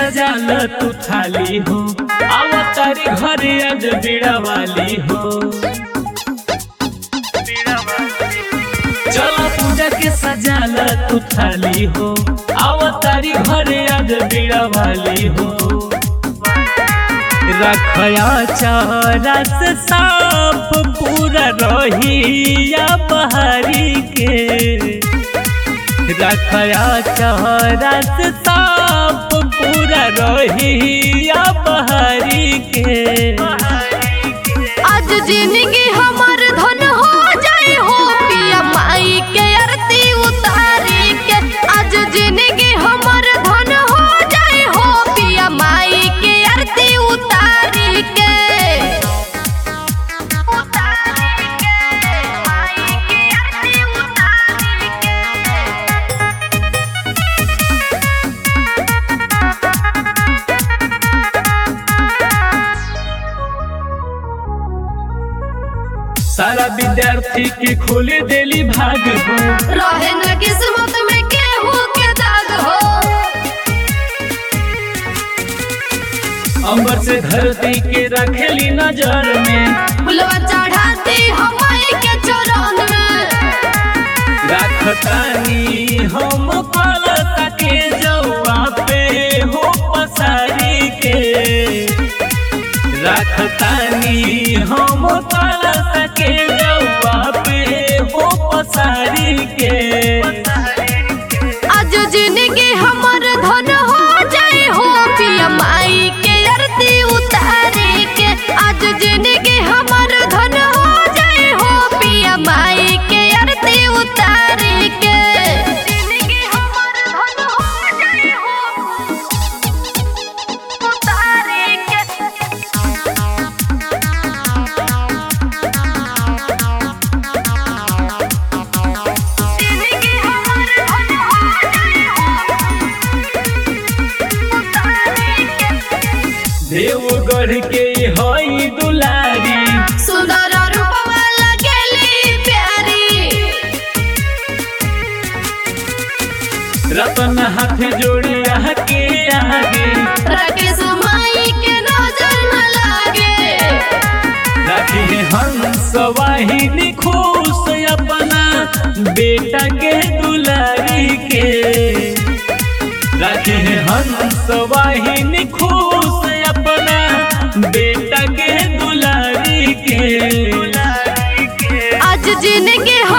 सजाल तू थाली हो अवतारी घरे आज बीड़ा वाली हो चलो पूजा के सजाल तू थाली हो अवतारी घरे आज बीड़ा वाली हो रखया चारा से साफ पूरा रही या बहारी के रखया चारा से साफ पूरा रही या बहारी के आज जिंदगी हमर धन हो जाए हो पिया माई के आरती उतारी के आज जिंदगी हमर धन हो जाए हो पिया माई के आरती उतारी के उतारी के माई के आरती उतारी के सारा विद्यार्थी के खोले देली भाग हो रहे न किस्मत में केहू के दाग हो अंबर से धरती के रखेली नजर में फुलवा चढ़ाती हमाई के चरण में राखतानी हम पलता के जौआ पे हो पसारी के राखतानी हम पलता के जौआ पे हो पसारी के आज जिंदगी हमर धन हो जाए हो पिया माई के आरती उतारे के आज जिंदगी हमर धन हो जाए हो पिया माई के आरती उतारे के जिंदगी हमर धन हो जाए हो उतारे के जिंदगी हमर धन हो जाए हो उतारे के देवगढ़ के हई दुलारी सुंदर रूपवा लगेली प्यारी रतन हाथ जोड़ी के आगे राकेश माई के नजर न लागे राखी हंस वाहिनी खुश अपना बेटा के दुलारी के राखी हंस वाहिनी खुश अपना बेटा के दुलारी के आज जिंदगी